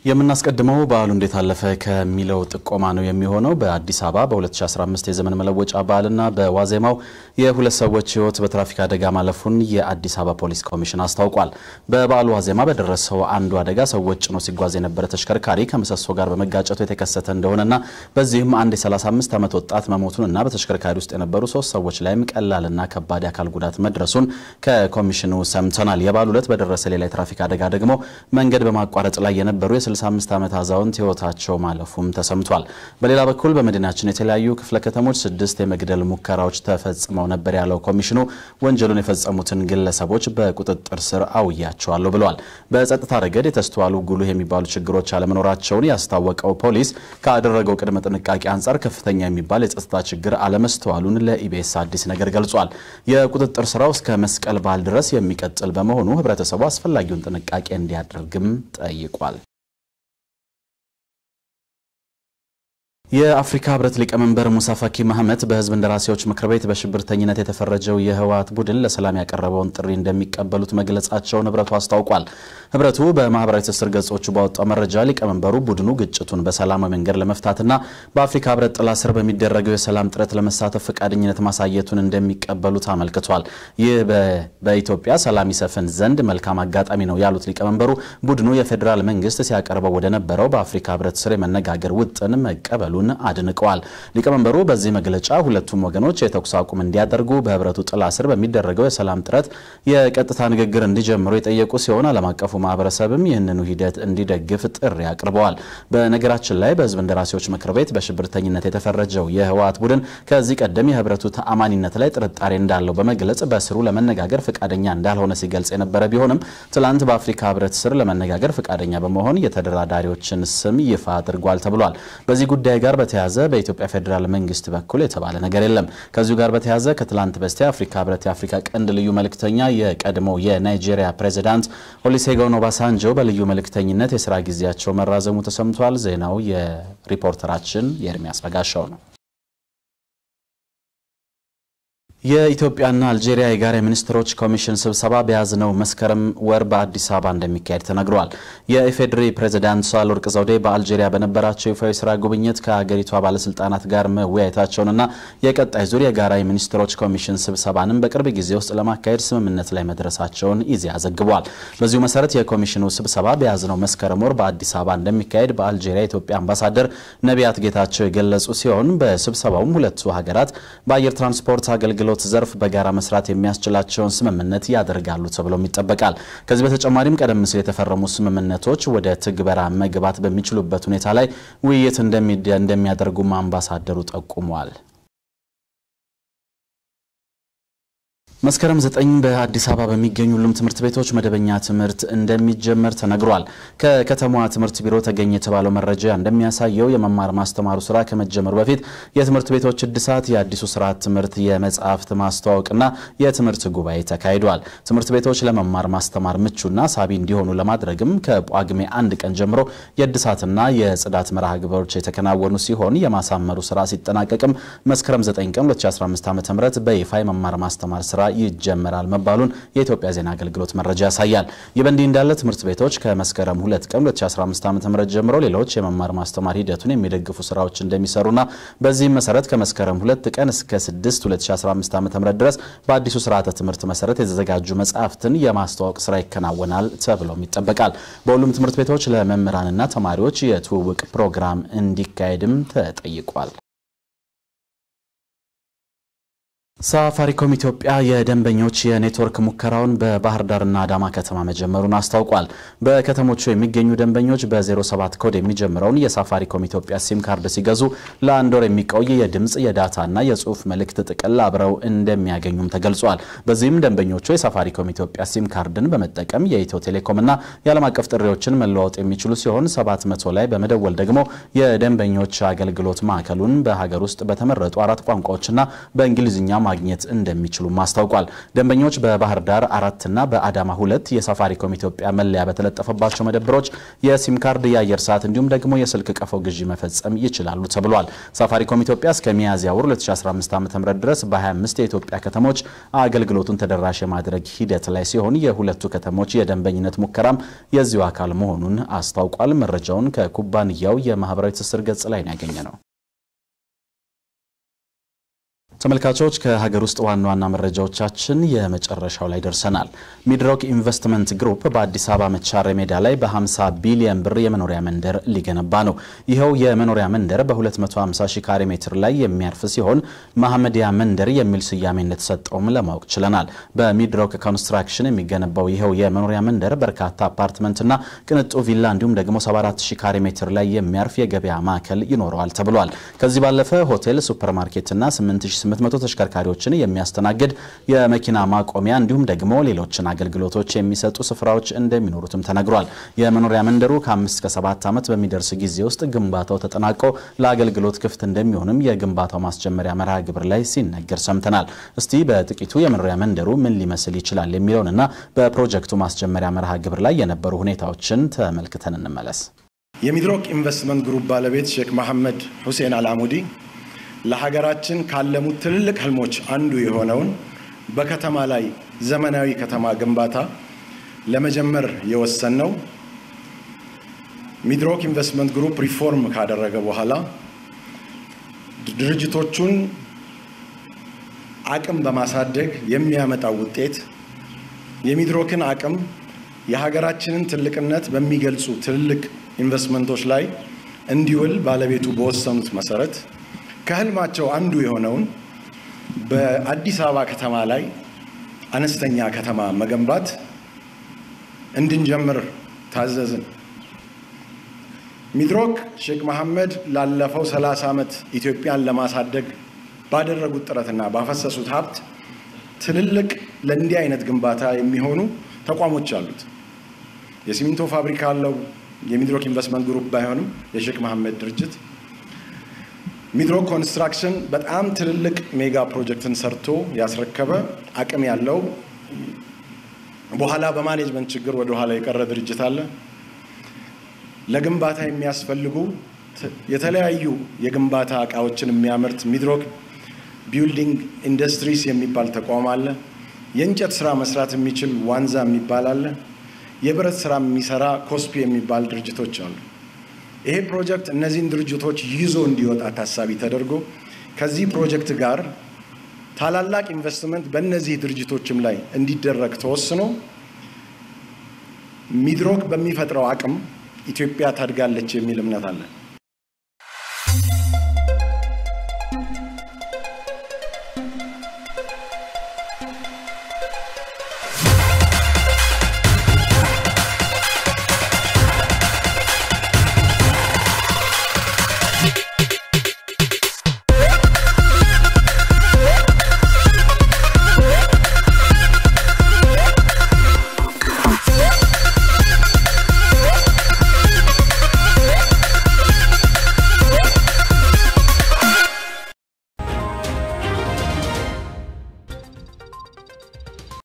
የምናስቀድመው በዓሉ እንዴት አለፈ ከሚለው ጥቆማ ነው የሚሆነው። በአዲስ አበባ በ2015 የዘመን መለወጫ በዓልና በዋዜማው የሁለት ሰዎች ሕይወት በትራፊክ አደጋ ማለፉን የአዲስ አበባ ፖሊስ ኮሚሽን አስታውቋል። በበዓሉ ዋዜማ በደረሰው አንዱ አደጋ ሰዎች ጭኖ ሲጓዝ የነበረ ተሽከርካሪ ከምሰሶ ጋር በመጋጨቱ የተከሰተ እንደሆነና በዚህም አንድ የ35 ዓመት ወጣት መሞቱንና በተሽከርካሪ ውስጥ የነበሩ ሶስት ሰዎች ላይም ቀላልና ከባድ የአካል ጉዳት መድረሱን ከኮሚሽኑ ሰምተናል። የበዓሉ ዕለት በደረሰ ሌላ የትራፊክ አደጋ ደግሞ መንገድ በማቋረጥ ላይ የነበሩ 65 ዓመት አዛውንት ህይወታቸው ማለፉም ተሰምቷል። በሌላ በኩል በመዲናችን የተለያዩ ክፍለ ከተሞች ስድስት የመግደል ሙከራዎች ተፈጽመው ነበር ያለው ኮሚሽኑ ወንጀሉን የፈጸሙትን ግለሰቦች በቁጥጥር ስር አውያቸዋለሁ ብለዋል። በጸጥታ ረገድ የተስተዋሉ ጉልህ የሚባሉ ችግሮች አለመኖራቸውን ያስታወቀው ፖሊስ ካደረገው ቅድመ ጥንቃቄ አንጻር ከፍተኛ የሚባል የጸጥታ ችግር አለመስተዋሉን ለኢቢኤስ አዲስ ነገር ገልጿል። የቁጥጥር ስራው እስከ መስቀል በዓል ድረስ የሚቀጥል በመሆኑ ህብረተሰቡ አስፈላጊውን ጥንቃቄ እንዲያደርግም ጠይቋል። የአፍሪካ ህብረት ሊቀመንበር ሙሳ ፋኪ ማህመት በህዝብ እንደራሴዎች ምክር ቤት በሽብርተኝነት የተፈረጀው የህወሓት ቡድን ለሰላም ያቀረበውን ጥሪ እንደሚቀበሉት መግለጻቸውን ህብረቱ አስታውቋል። ህብረቱ በማህበራዊ ትስስር ገጾቹ ባወጣው መረጃ ሊቀመንበሩ ቡድኑ ግጭቱን በሰላማዊ መንገድ ለመፍታትና በአፍሪካ ህብረት ጥላ ስር በሚደረገው የሰላም ጥረት ለመሳተፍ ፈቃደኝነት ማሳየቱን እንደሚቀበሉት አመልክቷል። ይህ በኢትዮጵያ ሰላም ይሰፍን ዘንድ መልካም አጋጣሚ ነው ያሉት ሊቀመንበሩ ቡድኑ የፌዴራል መንግስት ሲያቀርበው ወደ ነበረው በአፍሪካ ህብረት ስር የመነጋገር ውጥን መቀበሉ አድንቀዋል። ሊቀመንበሩ በዚህ መግለጫ ሁለቱም ወገኖች የተኩስ አቁም እንዲያደርጉ በህብረቱ ጥላ ስር በሚደረገው የሰላም ጥረት የቀጥታ ንግግር እንዲጀምሩ የጠየቁ ሲሆን ዓለም አቀፉ ማህበረሰብም ይህንኑ ሂደት እንዲደግፍ ጥሪ አቅርበዋል። በነገራችን ላይ በህዝብ እንደራሴዎች ምክር ቤት በሽብርተኝነት የተፈረጀው የህወሓት ቡድን ከዚህ ቀደም የህብረቱ ተአማኒነት ላይ ጥርጣሬ እንዳለው በመግለጽ በስሩ ለመነጋገር ፈቃደኛ እንዳልሆነ ሲገልጽ የነበረ ቢሆንም ትላንት በአፍሪካ ህብረት ስር ለመነጋገር ፈቃደኛ በመሆን የተደራዳሪዎችን ስም ይፋ አድርጓል ተብሏል። በዚህ ጉዳይ ጋር በተያያዘ በኢትዮጵያ ፌዴራል መንግስት በኩል የተባለ ነገር የለም። ከዚሁ ጋር በተያያዘ ከትላንት በስቲያ አፍሪካ ህብረት የአፍሪካ ቀንድ ልዩ መልእክተኛ የቀድሞ የናይጄሪያ ፕሬዚዳንት ኦሉሴጉን ኦባሳንጆ በልዩ መልእክተኝነት የስራ ጊዜያቸው መራዘሙ ተሰምቷል። ዜናው የሪፖርተራችን የኤርሚያስ በጋሻው ነው። የኢትዮጵያና አልጄሪያ የጋራ የሚኒስትሮች ኮሚሽን ስብሰባ በያዝነው መስከረም ወር በአዲስ አበባ እንደሚካሄድ ተነግሯል። የኢፌዴሪ ፕሬዚዳንት ሳህለወርቅ ዘውዴ በአልጄሪያ በነበራቸው ይፋዊ ስራ ጉብኝት ከሀገሪቷ ባለስልጣናት ጋር መወያየታቸውንና የቀጣይ ዙር የጋራ የሚኒስትሮች ኮሚሽን ስብሰባንም በቅርብ ጊዜ ውስጥ ለማካሄድ ስምምነት ላይ መድረሳቸውን ኢዜአ ዘግቧል። በዚሁ መሰረት የኮሚሽኑ ስብሰባ በያዝነው መስከረም ወር በአዲስ አበባ እንደሚካሄድ በአልጄሪያ የኢትዮጵያ አምባሳደር ነቢያት ጌታቸው የገለጹ ሲሆን በስብሰባውም ሁለቱ ሀገራት በአየር ትራንስፖርት አገልግሎት ዘርፍ በጋራ መስራት የሚያስችላቸውን ስምምነት ያደርጋሉ ተብሎም ይጠበቃል። ከዚህ በተጨማሪም ቀደም ሲል የተፈረሙ ስምምነቶች ወደ ትግበራ መግባት በሚችሉበት ሁኔታ ላይ ውይይት እንደሚያደርጉም አምባሳደሩ ጠቁመዋል። መስከረም ዘጠኝ በአዲስ አበባ በሚገኙ ሁሉም ትምህርት ቤቶች መደበኛ ትምህርት እንደሚጀመር ተነግሯል። ከከተማዋ ትምህርት ቢሮ ተገኘ የተባለው መረጃ እንደሚያሳየው የመማር ማስተማሩ ስራ ከመጀመሩ በፊት የትምህርት ቤቶች እድሳት፣ የአዲሱ ስርዓት ትምህርት የመጽሐፍት ማስተዋወቅና የትምህርት ጉባኤ ተካሂዷል። ትምህርት ቤቶች ለመማር ማስተማር ምቹና ሳቢ እንዲሆኑ ለማድረግም ከጳጉሜ አንድ ቀን ጀምሮ የእድሳትና የጽዳት መርሃ ግብሮች የተከናወኑ ሲሆን የማሳመሩ ስራ ሲጠናቀቅም መስከረም 9 ቀን 2015 ዓ ም በይፋ የመማር ማስተማር ስራ ይጀመራል መባሉን የኢትዮጵያ ዜና አገልግሎት መረጃ ያሳያል። ይህ በእንዲህ እንዳለ ትምህርት ቤቶች ከመስከረም 2 ቀን 2015 ዓ.ም ጀምሮ ሌሎች የመማር ማስተማር ሂደቱን የሚደግፉ ስራዎች እንደሚሰሩና በዚህም መሰረት ከመስከረም 2 ቀን እስከ 6 2015 ዓ.ም ድረስ በአዲሱ ስርዓተ ትምህርት መሰረት የተዘጋጁ መጽሐፍትን የማስተዋወቅ ስራ ይከናወናል ተብሎም ይጠበቃል። በሁሉም ትምህርት ቤቶች ለመምህራንና ተማሪዎች የትውውቅ ፕሮግራም እንዲካሄድም ተጠይቋል። ሳፋሪኮም ኢትዮጵያ የደንበኞች የኔትወርክ ሙከራውን በባህር ዳርና አዳማ ከተማ መጀመሩን አስታውቋል። በከተሞቹ የሚገኙ ደንበኞች በ07 ኮድ የሚጀምረውን የሳፋሪኮም ኢትዮጵያ ሲም ካርድ ሲገዙ ለአንድ ወር የሚቆይ የድምፅ የዳታና የጽሁፍ መልእክት ጥቅል አብረው እንደሚያገኙም ተገልጿል። በዚህም ደንበኞቹ የሳፋሪኮም ኢትዮጵያ ሲም ካርድን በመጠቀም የኢትዮ ቴሌኮምና የዓለም አቀፍ ጥሪዎችን መለዋወጥ የሚችሉ ሲሆን 700 ላይ በመደወል ደግሞ የደንበኞች አገልግሎት ማዕከሉን በሀገር ውስጥ በተመረጡ አራት ቋንቋዎችና በእንግሊዝኛ ማግኘት እንደሚችሉም አስታውቋል። ደንበኞች በባህር ዳር አራትና በአዳማ ሁለት የሳፋሪኮም ኢትዮጵያ መለያ በተለጠፈባቸው መደብሮች የሲም ካርድ፣ የአየር ሰዓት እንዲሁም ደግሞ የስልክ ቀፎ ግዢ መፈጸም ይችላሉ ተብሏል። ሳፋሪኮም ኢትዮጵያ እስከ ሚያዝያ ወር 2015 ዓ.ም ድረስ በ25 የኢትዮጵያ ከተሞች አገልግሎቱን ተደራሽ የማድረግ ሂደት ላይ ሲሆን የሁለቱ ከተሞች የደንበኝነት ሙከራም የዚሁ አካል መሆኑን አስታውቋል። መረጃውን ከኩባንያው የማህበራዊ ትስስር ገጽ ላይ ነው ያገኘ ነው። ተመልካቾች ከሀገር ውስጥ ዋና ዋና መረጃዎቻችን የመጨረሻው ላይ ደርሰናል። ሚድሮክ ኢንቨስትመንት ግሩፕ በአዲስ አበባ መቻሬ ሜዳ ላይ በ50 ቢሊዮን ብር የመኖሪያ መንደር ሊገነባ ነው። ይኸው የመኖሪያ መንደር በ250 ሺህ ካሬ ሜትር ላይ የሚያርፍ ሲሆን መሐመዲያ መንደር የሚል ስያሜ እንደተሰጠውም ለማወቅ ችለናል። በሚድሮክ ኮንስትራክሽን የሚገነባው ይኸው የመኖሪያ መንደር በርካታ አፓርትመንትና ቅንጡ ቪላ እንዲሁም ደግሞ 74 ሺህ ካሬ ሜትር ላይ የሚያርፍ የገበያ ማዕከል ይኖረዋል ተብሏል። ከዚህ ባለፈ ሆቴል፣ ሱፐርማርኬትና 8 800 ተሽከርካሪዎችን የሚያስተናግድ የመኪና ማቆሚያ እንዲሁም ደግሞ ሌሎችን አገልግሎቶች የሚሰጡ ስፍራዎች እንደሚኖሩትም ተነግሯል። የመኖሪያ መንደሩ ከአምስት እስከ ሰባት ዓመት በሚደርስ ጊዜ ውስጥ ግንባታው ተጠናቆ ለአገልግሎት ክፍት እንደሚሆንም የግንባታው ማስጀመሪያ መርሃ ግብር ላይ ሲነገር ሰምተናል። እስቲ በጥቂቱ የመኖሪያ መንደሩ ምን ሊመስል ይችላል የሚለውንና በፕሮጀክቱ ማስጀመሪያ መርሃ ግብር ላይ የነበሩ ሁኔታዎችን ተመልክተን እንመለስ። የሚድሮክ ኢንቨስትመንት ግሩፕ ባለቤት ሼክ መሐመድ ሁሴን አልአሙዲ ለሀገራችን ካለሙት ትልልቅ ህልሞች አንዱ የሆነውን በከተማ ላይ ዘመናዊ ከተማ ግንባታ ለመጀመር የወሰንነው ሚድሮክ ኢንቨስትመንት ግሩፕ ሪፎርም ካደረገ በኋላ ድርጅቶቹን አቅም በማሳደግ የሚያመጣው ውጤት የሚድሮክን አቅም የሀገራችንን ትልቅነት በሚገልጹ ትልልቅ ኢንቨስትመንቶች ላይ እንዲውል ባለቤቱ በወሰኑት መሰረት ከህልማቸው አንዱ የሆነውን በአዲስ አበባ ከተማ ላይ አነስተኛ ከተማ መገንባት እንድንጀምር ታዘዝን። ሚድሮክ ሼክ መሐመድ ላለፈው 30 ዓመት ኢትዮጵያን ለማሳደግ ባደረጉት ጥረትና ባፈሰሱት ሀብት ትልልቅ ለእንዲህ አይነት ግንባታ የሚሆኑ ተቋሞች አሉት። የሲሚንቶ ፋብሪካ አለው። የሚድሮክ ኢንቨስትመንት ግሩፕ ባይሆንም የሼክ መሐመድ ድርጅት ሚድሮክ ኮንስትራክሽን በጣም ትልልቅ ሜጋ ፕሮጀክትን ሰርቶ ያስረከበ አቅም ያለው በኋላ በማኔጅመንት ችግር ወደ ኋላ የቀረ ድርጅት አለ። ለግንባታ የሚያስፈልጉ የተለያዩ የግንባታ እቃዎችን የሚያመርት ሚድሮክ ቢልዲንግ ኢንዱስትሪስ የሚባል ተቋም አለ። የእንጨት ስራ መስራት የሚችል ዋንዛ የሚባል አለ። የብረት ስራ የሚሰራ ኮስፒ የሚባል ድርጅቶች አሉ። ይሄ ፕሮጀክት እነዚህን ድርጅቶች ይዞ እንዲወጣ ታሳቢ ተደርጎ ከዚህ ፕሮጀክት ጋር ታላላቅ ኢንቨስትመንት በእነዚህ ድርጅቶችም ላይ እንዲደረግ ተወስኖ ሚድሮክ በሚፈጥረው አቅም ኢትዮጵያ ታድጋለች የሚል እምነት አለን።